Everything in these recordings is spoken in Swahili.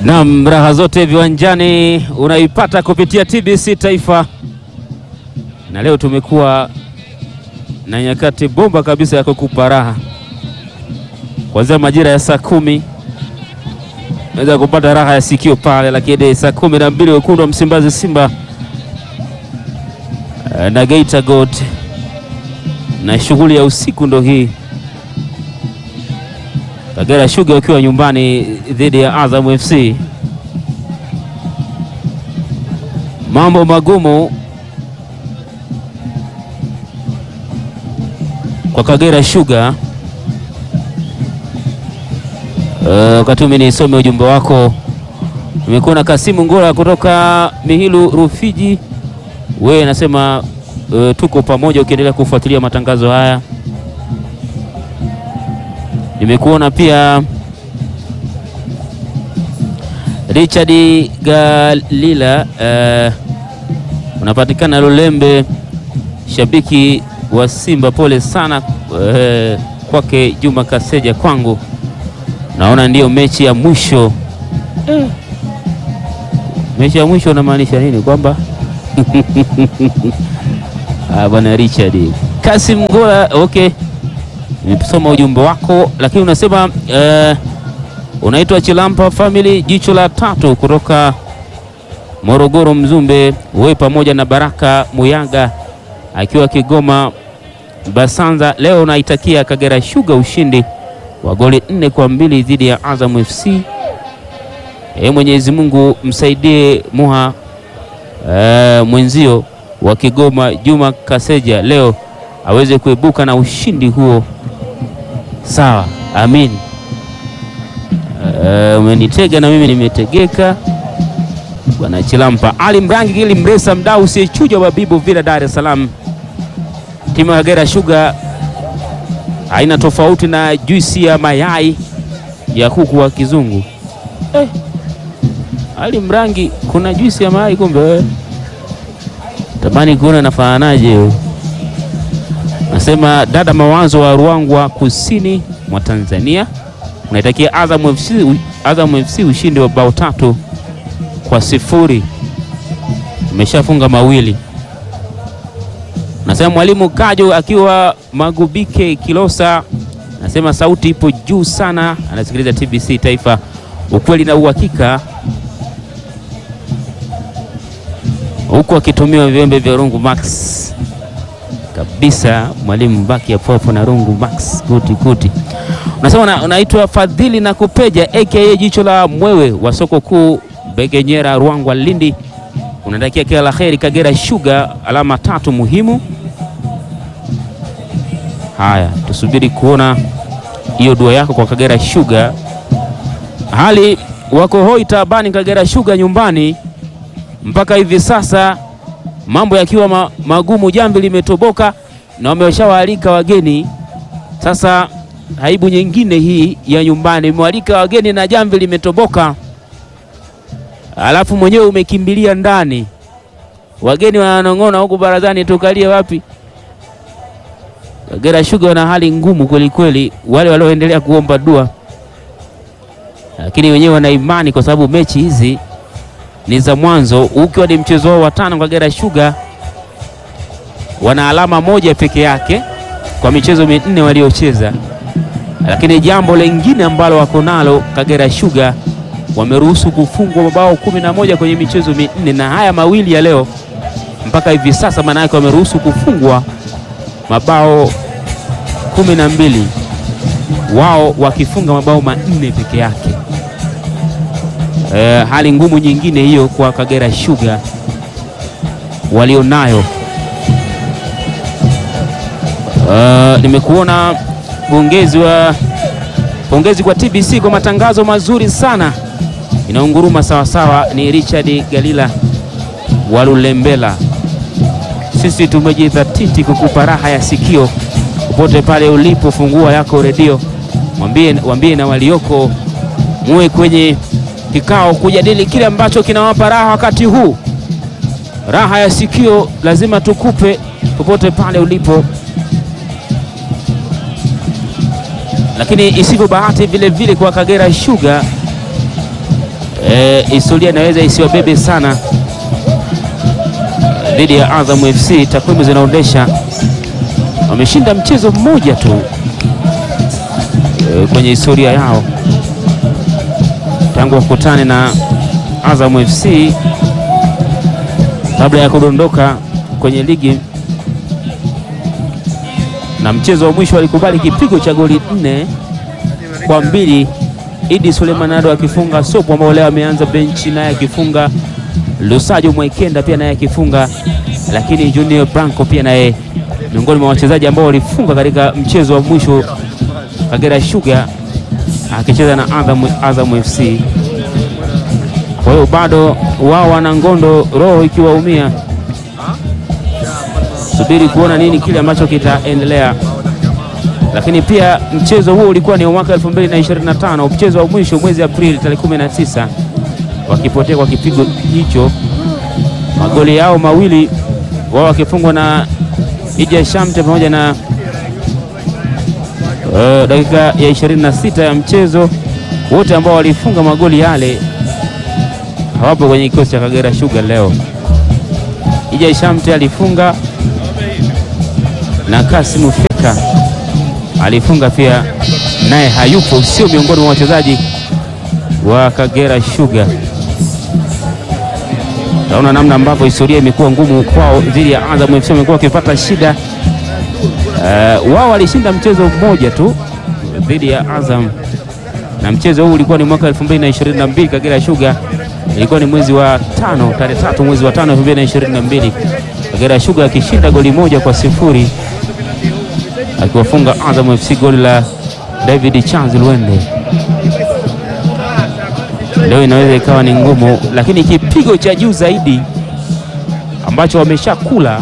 Naam, raha zote viwanjani unaipata kupitia TBC Taifa, na leo tumekuwa na nyakati bomba kabisa ya kukupa raha kuanzia majira ya saa kumi naweza kupata raha ya sikio pale, lakini saa kumi na mbili wekundu wa Msimbazi Simba na Geita Gold na shughuli ya usiku ndo hii. Kagera Sugar wakiwa nyumbani dhidi ya Azam FC. Mambo magumu kwa Kagera Sugar. Wakati uh, mimi nisome ujumbe wako, nimekuwa na Kasimu Ngola kutoka Mihilu Rufiji, wewe nasema uh, tuko pamoja ukiendelea kufuatilia matangazo haya. Nimekuona pia Richard Galila uh, unapatikana Lulembe, shabiki wa Simba, pole sana uh, kwake Juma Kaseja. Kwangu naona ndiyo mechi ya mwisho eh. Mechi ya mwisho unamaanisha nini? Kwamba ah, bwana Richard Kasim Ngola, okay nimesoma ujumbe wako, lakini unasema uh, unaitwa Chilampa Family, jicho la tatu kutoka Morogoro Mzumbe, wewe pamoja na Baraka Muyaga akiwa Kigoma Basanza. Leo unaitakia Kagera Sugar ushindi wa goli nne kwa mbili dhidi ya Azam FC. E, Mwenyezi Mungu msaidie muha uh, mwenzio wa Kigoma Juma Kaseja leo aweze kuibuka na ushindi huo. Sawa, amin. Uh, umenitega na mimi nimetegeka. Bwana Chilampa Ali Mrangi Gili Mresa, mdau usiyechuja wa Bibu Villa, Dar es Salaam. Timu ya Kagera Sugar haina tofauti na juisi ya mayai ya kuku wa kizungu eh. Ali Mrangi, kuna juisi ya mayai kumbe wewe? Tamani kuona nafananaje Nasema dada Mawazo wa Ruangwa kusini mwa Tanzania unaitakia Azam FC, Azam FC ushindi wa bao tatu kwa sifuri, umeshafunga mawili. Nasema mwalimu Kajo akiwa Magubike Kilosa, nasema sauti ipo juu sana, anasikiliza TBC Taifa, ukweli na uhakika, huku akitumiwa viwembe vya Rungu Max kabisa mwalimu baki ya popo na Rungu Max kuti kuti. Unasema unaitwa Fadhili na Kupeja aka jicho la mwewe wa soko kuu Begenyera Ruangwa Lindi, unatakia kila la heri Kagera Sugar, alama tatu muhimu. Haya, tusubiri kuona hiyo dua yako kwa Kagera Sugar. Hali wako hoi taabani Kagera Sugar nyumbani mpaka hivi sasa mambo yakiwa ma, magumu. Jamvi limetoboka na wameshawaalika wageni. Sasa aibu nyingine hii ya nyumbani, imewalika wageni na jamvi limetoboka, alafu mwenyewe umekimbilia ndani. Wageni wananong'ona huku barazani, tukalie wapi? Kagera Sugar wana hali ngumu kweli kweli, wale walioendelea kuomba dua, lakini wenyewe wana imani kwa sababu mechi hizi ni za mwanzo. Ukiwa ni mchezo wao wa tano, Kagera Sugar wana alama moja peke yake kwa michezo minne waliocheza, lakini jambo lingine ambalo wako nalo Kagera Sugar, wameruhusu kufungwa mabao kumi na moja kwenye michezo minne, na haya mawili ya leo mpaka hivi sasa, maana yake wameruhusu kufungwa mabao kumi na mbili wao wakifunga mabao manne peke yake. Uh, hali ngumu nyingine hiyo kwa Kagera Sugar walionayo. Uh, nimekuona pongezi wa pongezi kwa TBC kwa matangazo mazuri sana, inaunguruma sawasawa. Ni Richard Galila Walulembela, sisi tumejidhatiti kukupa raha ya sikio popote pale ulipo. Fungua yako redio, mwambie mwambie na walioko muwe kwenye kikao kujadili kile ambacho kinawapa raha wakati huu. Raha ya sikio lazima tukupe popote pale ulipo, lakini isivyo bahati vile vile kwa Kagera Sugar eh, historia inaweza isiwabebe sana dhidi ya Azam FC. Takwimu zinaonyesha wameshinda mchezo mmoja tu eh, kwenye historia yao tangu wakutane na Azam FC kabla ya kudondoka kwenye ligi, na mchezo wa mwisho walikubali kipigo cha goli nne kwa mbili, Idi Suleiman Nado akifunga, Sopo ambao leo ameanza benchi naye akifunga, Lusajo Mwaikenda pia naye akifunga, lakini Junior Branco pia naye miongoni mwa wachezaji ambao walifunga katika mchezo wa mwisho, Kagera Sugar akicheza na Azam, Azam FC. Kwa hiyo bado wao wana ngondo, roho ikiwaumia, subiri kuona nini kile ambacho kitaendelea. Lakini pia mchezo huo ulikuwa ni wa mwaka 2025 mchezo wa mwisho mwezi Aprili tarehe 19, wakipotea kwa kipigo hicho, magoli yao mawili wao wakifungwa na Ija Shamte pamoja na uh, dakika ya 26 ya mchezo, wote ambao walifunga magoli yale hawapo kwenye kikosi cha Kagera Sugar leo. Ija Shamte alifunga na Kasimu Fika alifunga pia, naye hayupo, sio miongoni mwa wachezaji wa Kagera Sugar. Naona namna ambavyo historia imekuwa ngumu kwao dhidi ya Azam FC, wamekuwa wakipata shida. Uh, wao walishinda mchezo mmoja tu dhidi ya Azam, na mchezo huu ulikuwa ni mwaka 2022 Kagera Sugar ilikuwa ni mwezi wa tano tarehe tatu mwezi wa tano 2022 Kagera Sugar akishinda goli moja kwa sifuri akiwafunga Azam FC goli la David Charles Lwende. Leo inaweza ikawa ni ngumu, lakini kipigo cha juu zaidi ambacho wameshakula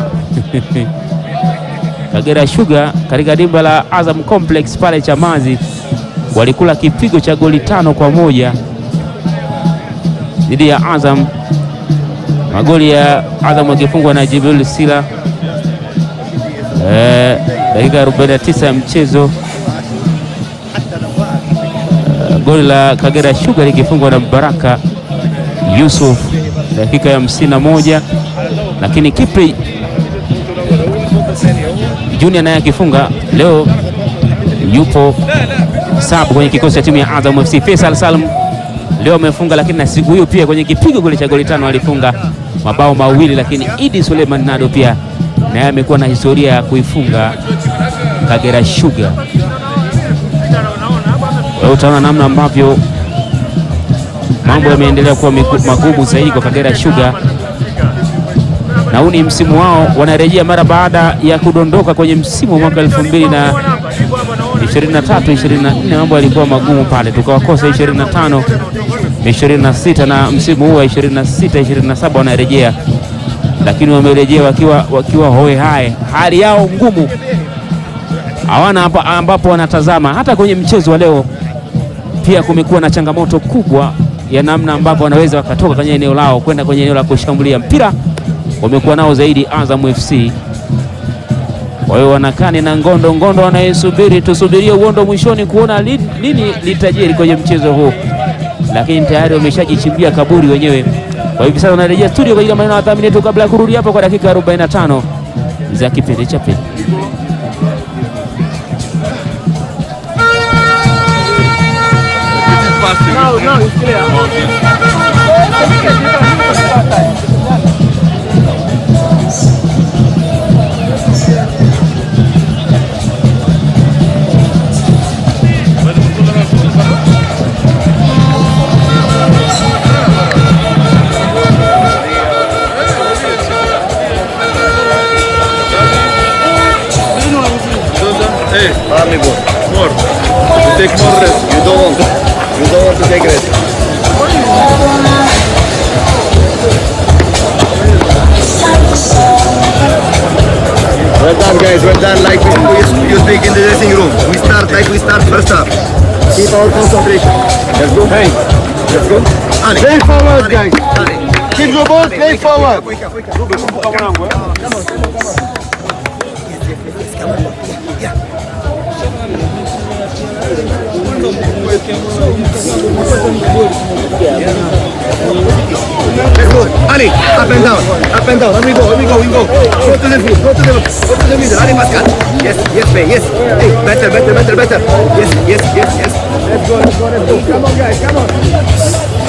Kagera Sugar katika dimba la Azam Complex pale Chamazi walikula kipigo cha goli tano kwa moja dhidi ya Azam. Magoli ya Azam akifungwa na Jibril Sila eh, dakika 49 ya mchezo eh, goli la Kagera Sugar likifungwa na Baraka Yusuf dakika ya hamsini na moja, lakini Kipri Junior naye akifunga leo, yupo sabu kwenye kikosi cha timu ya Azam FC. Faisal Salum leo amefunga, lakini na siku hiyo pia kwenye kipigo goli cha goli tano alifunga mabao mawili, lakini Idi Suleiman Nado pia naye amekuwa na historia ya kuifunga Kagera Sugar. Wewe utaona namna ambavyo mambo yameendelea kuwa magumu zaidi kwa Kagera Sugar, na huu ni msimu wao, wanarejea mara baada ya kudondoka kwenye msimu wa mwaka elfu mbili na 23 24, mambo yalikuwa magumu pale, tukawakosa 25 26, na msimu huu wa 26 27 wanarejea, lakini wamerejea wakiwa, wakiwa hoe hai, hali yao ngumu, hawana hapa ambapo wanatazama. Hata kwenye mchezo wa leo pia kumekuwa na changamoto kubwa ya namna ambavyo wanaweza wakatoka kwenye eneo lao kwenda kwenye eneo la kushambulia mpira, wamekuwa nao zaidi Azam FC. Kwa hiyo wanakani na ngondo ngondo wanayesubiri, tusubirie uondo mwishoni kuona nini litajiri kwenye mchezo huu, lakini tayari wameshajichimbia kaburi wenyewe. Kwa hivi sasa wanarejea studio kwa ajili ya maneno ya dhamini yetu kabla ya kurudi hapo kwa dakika 45 za kipindi cha pili. Hey, amigo, more. You take more rest. You don't want. You don't want to take rest. Well done, guys. Well done. Like we, we, you speak in the dressing room. We start like we start first half. Keep our concentration. Let's go. Hey. Let's go. Ali. Play forward, Ali. guys. Ali. Keep the ball, play forward. Wake up, wake up. Ruben, come on. Come on. Come on. Yes, yes, yes, yes. Come on. Yeah. Let's go. Ali, up and down, up and down. Let me go, let me go, we go. Go to the field, go to the, go to the middle. Ali Maskat. Yes, yes, Bay, yes. Hey, better, better, better, better. Yes, yes, yes, yes. Let's go, let's go, let's go. Come on, guys, come on.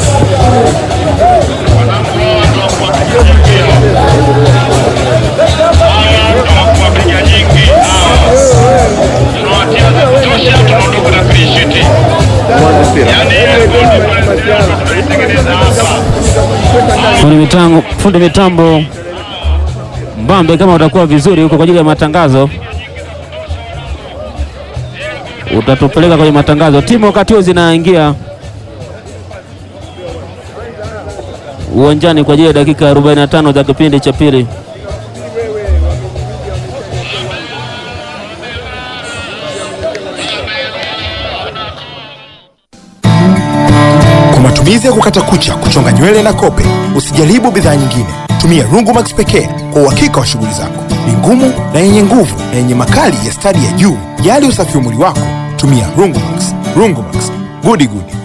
Wapiga nyingi tunawatia za kutosha, tunaondoka na free sheet. Yani ile goli tunaitengeneza hapa. Fundi mitambo, fundi mitambo Mbambe, kama utakuwa vizuri huko kwa ajili ya matangazo, utatupeleka kwenye matangazo. Timu wakati huo zinaingia uwanjani kwa ajili ya dakika 45 za kipindi cha pili. Kwa matumizi ya kukata kucha, kuchonga nywele na kope, usijaribu bidhaa nyingine. Tumia Rungumax pekee kwa uhakika wa shughuli zako. Ni ngumu na yenye nguvu na yenye makali ya stadi ya juu. Jali usafi wa mwili wako, tumia Rungumax. Rungumax, gudi gudi.